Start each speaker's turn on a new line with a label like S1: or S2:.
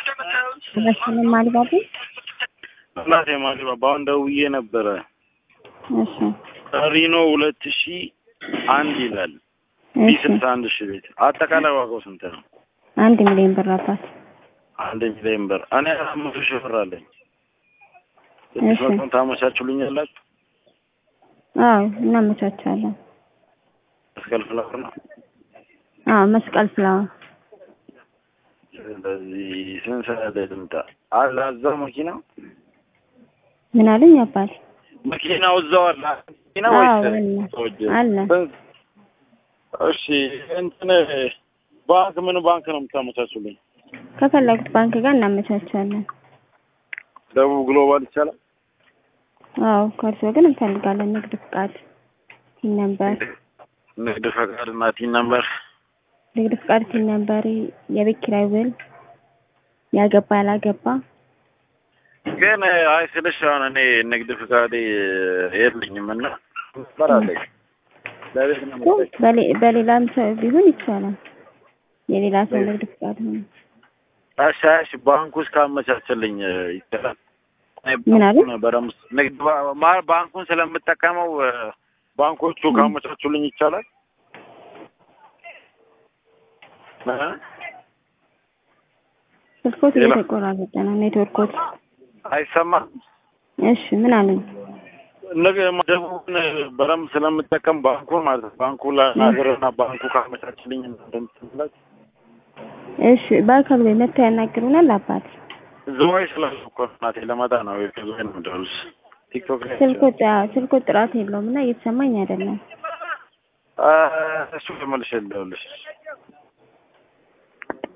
S1: መስፍንም አልባቡ
S2: እናቴ ማሊባባ አሁን ደውዬ ነበረ።
S1: እሺ
S2: ሪኖ ሁለት ሺ አንድ ይላል ቢ
S1: እሺ
S2: ስልሳ አንድ ሺ ቤት አጠቃላይ ዋጋው ስንት ነው?
S1: አንድ ሚሊዮን ብር አባት
S2: አንድ ሚሊዮን ብር። እኔ አራት መቶ ሺህ ብር አለኝ።
S1: እሺ።
S2: ስድስት መቶን ታመቻችሉኛላችሁ?
S1: አዎ እናመቻቻለን።
S2: መስቀል ፍላወር ነው።
S1: አዎ መስቀል ፍላወር
S2: ስለዚህ ስንት ሰዓት ላይ ልምጣ? አለ እዛው መኪና
S1: ምን አሉኝ አባት?
S2: መኪናው እዛው አለ መኪና
S1: አዎ
S2: ወይስ
S1: አለ
S2: ሰዎች?
S1: አለ።
S2: ስንት? እሺ እንትን ባንክ ምን ባንክ ነው የምታመቻቹልኝ?
S1: ከፈለጉት ባንክ ጋር እናመቻቻለን።
S2: ደቡብ ግሎባል ይቻላል?
S1: አዎ ከእርሶ ግን እንፈልጋለን ንግድ ፍቃድ፣ ቲን ነምበር፣
S2: ንግድ ፈቃድ እና ቲን ነምበር
S1: ንግድ ፍቃድ፣ ቲን ነምበር፣ የቤት ኪራይ ውል፣ ያገባ ያላገባ
S2: ግን አይ ስልሽ አሁን እኔ ንግድ ፍቃዴ የለኝም እና ነበር አለኝ ለቤት ነው
S1: እኮ
S2: የምጠይቅ።
S1: በሌ- በሌላም ሰው ቢሆን ይቻላል። የሌላ ሰው ንግድ ፍቃድ ሆነ
S2: እሺ እሺ ባንኩ ውስጥ ካመቻችልኝ ይቻላል። እኔ
S1: ምን አሉ?
S2: ባንኩን በደምብ ንግድ ባ- ማ- ባንኩን ስለምጠቀመው ባንኮቹ ካመቻቹልኝ ይቻላል። እ?
S1: ስልኮት
S2: ሌላ?
S1: እየተቆራረጠ ነው ኔትወርኮት።
S2: አይሰማም።
S1: እሺ ምን አሉኝ?
S2: ነገ ደቡብን በደምብ ስለምጠቀም ባንኩን ማለት ነው። ባንኩ ለናገርና ባንኩ ካመቻችልኝ እንደምትላች
S1: እሺ በአካል ወይ መጥተው ያናግሩናል አባት።
S2: ዝዋይ ስላልኩ እኮ እናቴ ለመጣ ነው ከዝዋይ ነው የምደውልልሽ። ቲክቶክ ላይ
S1: ስልኮት አዎ፣ ስልኮት ጥራት የለውም እና እየተሰማኝ አይደለም።
S2: አ- እሱ መልሼ ልደውልልሽ።